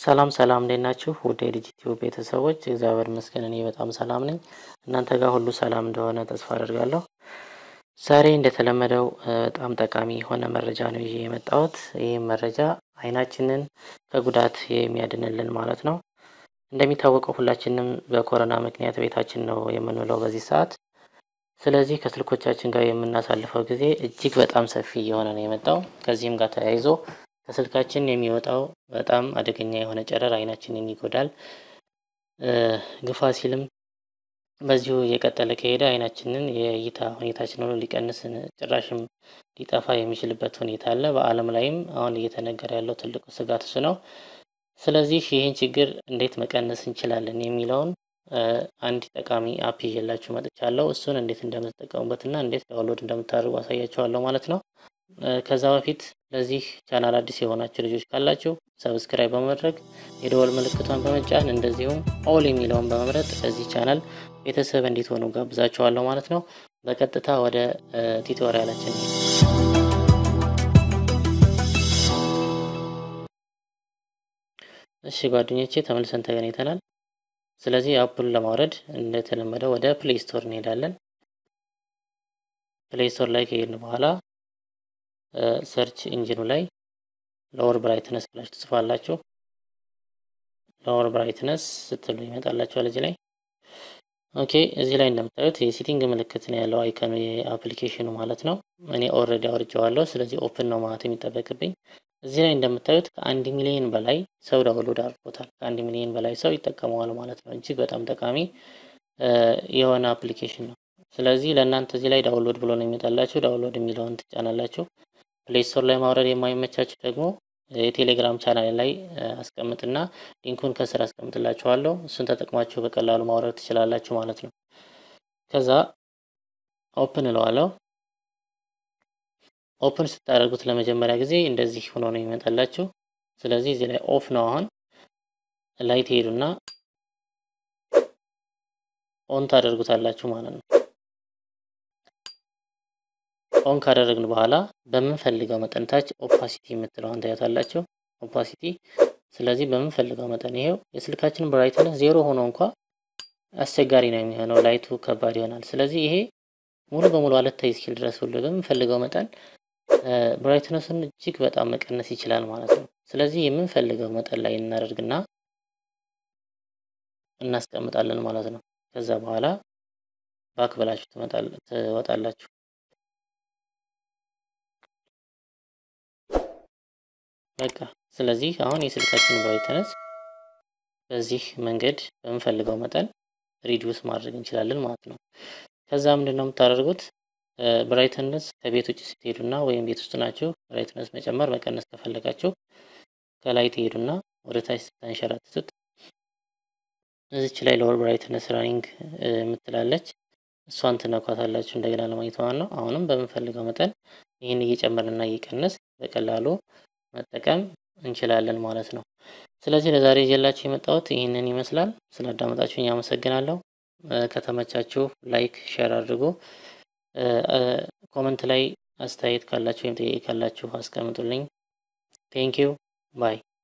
ሰላም ሰላም እንዴት ናችሁ? ውድ የዲጂቲው ቤተሰቦች እግዚአብሔር ይመስገን እኔ በጣም ሰላም ነኝ። እናንተ ጋር ሁሉ ሰላም እንደሆነ ተስፋ አደርጋለሁ። ዛሬ እንደተለመደው በጣም ጠቃሚ የሆነ መረጃ ነው ይዤ የመጣሁት። ይህም መረጃ አይናችንን ከጉዳት የሚያድንልን ማለት ነው። እንደሚታወቀው ሁላችንም በኮሮና ምክንያት ቤታችን ነው የምንውለው በዚህ ሰዓት። ስለዚህ ከስልኮቻችን ጋር የምናሳልፈው ጊዜ እጅግ በጣም ሰፊ እየሆነ ነው የመጣው። ከዚህም ጋር ተያይዞ ከስልካችን የሚወጣው በጣም አደገኛ የሆነ ጨረር አይናችንን ይጎዳል። ግፋ ሲልም በዚሁ እየቀጠለ ከሄደ አይናችንን የእይታ ሁኔታችን ሆኖ ሊቀንስ ጭራሽም ሊጠፋ የሚችልበት ሁኔታ አለ። በዓለም ላይም አሁን እየተነገረ ያለው ትልቁ ስጋት እሱ ነው። ስለዚህ ይህን ችግር እንዴት መቀነስ እንችላለን የሚለውን አንድ ጠቃሚ አፕ ይዤላችሁ መጥቻለሁ። እሱን እንዴት እንደምትጠቀሙበትና እንዴት ዳውንሎድ እንደምታደርጉ አሳያችኋለሁ ማለት ነው። ከዛ በፊት ለዚህ ቻናል አዲስ የሆናችሁ ልጆች ካላችሁ ሰብስክራይብ በማድረግ የደወል ምልክቷን በመጫን እንደዚሁም ኦል የሚለውን በመምረጥ ለዚህ ቻናል ቤተሰብ እንዲትሆኑ ጋብዛችኋለሁ ማለት ነው። በቀጥታ ወደ ቱቶሪያላችን እሺ ጓደኞቼ ተመልሰን ተገናኝተናል። ስለዚህ አፑን ለማውረድ እንደተለመደው ወደ ፕሌይ ስቶር እንሄዳለን። ፕሌይ ስቶር ላይ ከሄድን በኋላ ሰርች ኢንጂኑ ላይ ሎወር ብራይትነስ ብላችሁ ትጽፋላችሁ። ሎወር ብራይትነስ ስትሉ ይመጣላችኋል እዚህ ላይ። ኦኬ እዚህ ላይ እንደምታዩት የሴቲንግ ምልክት ነው ያለው አይከኑ የአፕሊኬሽኑ ማለት ነው። እኔ ኦልሬዲ አውርጄዋለሁ። ስለዚህ ኦፕን ነው ማለት የሚጠበቅብኝ። እዚህ ላይ እንደምታዩት ከአንድ ሚሊዮን በላይ ሰው ዳውንሎድ አድርጎታል። ከአንድ ሚሊዮን በላይ ሰው ይጠቀመዋል ማለት ነው። እጅግ በጣም ጠቃሚ የሆነ አፕሊኬሽን ነው። ስለዚህ ለእናንተ እዚህ ላይ ዳውንሎድ ብሎ ነው የሚመጣላችሁ። ዳውንሎድ የሚለውን ትጫናላችሁ። ፕሌይ ስቶር ላይ ማውረድ የማይመቻችሁ ደግሞ የቴሌግራም ቻናል ላይ አስቀምጥና ሊንኩን ከስር አስቀምጥላችኋለሁ። እሱን ተጠቅማችሁ በቀላሉ ማውረድ ትችላላችሁ ማለት ነው። ከዛ ኦፕን እለዋለሁ። ኦፕን ስታደርጉት ለመጀመሪያ ጊዜ እንደዚህ ሆኖ ነው የሚመጣላችሁ። ስለዚህ እዚህ ላይ ኦፍ ነው። አሁን ላይ ትሄዱና ኦን ታደርጉታላችሁ ማለት ነው። ኦን ካደረግን በኋላ በምንፈልገው መጠን ታች ኦፓሲቲ የምትለውን ታያታላችሁ። ኦፓሲቲ ስለዚህ በምንፈልገው መጠን ይሄው የስልካችን ብራይትነስ ዜሮ ሆኖ እንኳ አስቸጋሪ ነው የሚሆነው፣ ላይቱ ከባድ ይሆናል። ስለዚህ ይሄ ሙሉ በሙሉ አልታይ እስኪል ድረስ ሁሉ በምንፈልገው መጠን ብራይትነሱን እጅግ በጣም መቀነስ ይችላል ማለት ነው። ስለዚህ የምንፈልገው መጠን ላይ እናደርግና እናስቀምጣለን ማለት ነው። ከዛ በኋላ ባክ ብላችሁ ትወጣላችሁ። በቃ ስለዚህ አሁን የስልካችን ብራይትነስ በዚህ መንገድ በምንፈልገው መጠን ሪዲዩስ ማድረግ እንችላለን ማለት ነው። ከዛ ምንድን ነው የምታደርጉት? ብራይትነስ ከቤት ውጭ ስትሄዱና ወይም ቤት ውስጥ ናችሁ ብራይትነስ መጨመር መቀነስ ከፈለጋችሁ ከላይ ትሄዱና ወደ ታች ስታንሸራትቱት እዚች ላይ ሎወር ብራይትነስ ራኒንግ የምትላለች እሷን ትነኳታላችሁ እንደገና ለማግኘት ማለት ነው። አሁንም በምንፈልገው መጠን ይህን እየጨመርንና እየቀነስ በቀላሉ መጠቀም እንችላለን ማለት ነው። ስለዚህ ለዛሬ ይዤላችሁ የመጣሁት ይህንን ይመስላል። ስላዳመጣችሁኝ አመሰግናለሁ። ከተመቻችሁ ላይክ፣ ሼር አድርጉ። ኮመንት ላይ አስተያየት ካላችሁ ወይም ጥያቄ ካላችሁ አስቀምጡልኝ። ቴንኪው ባይ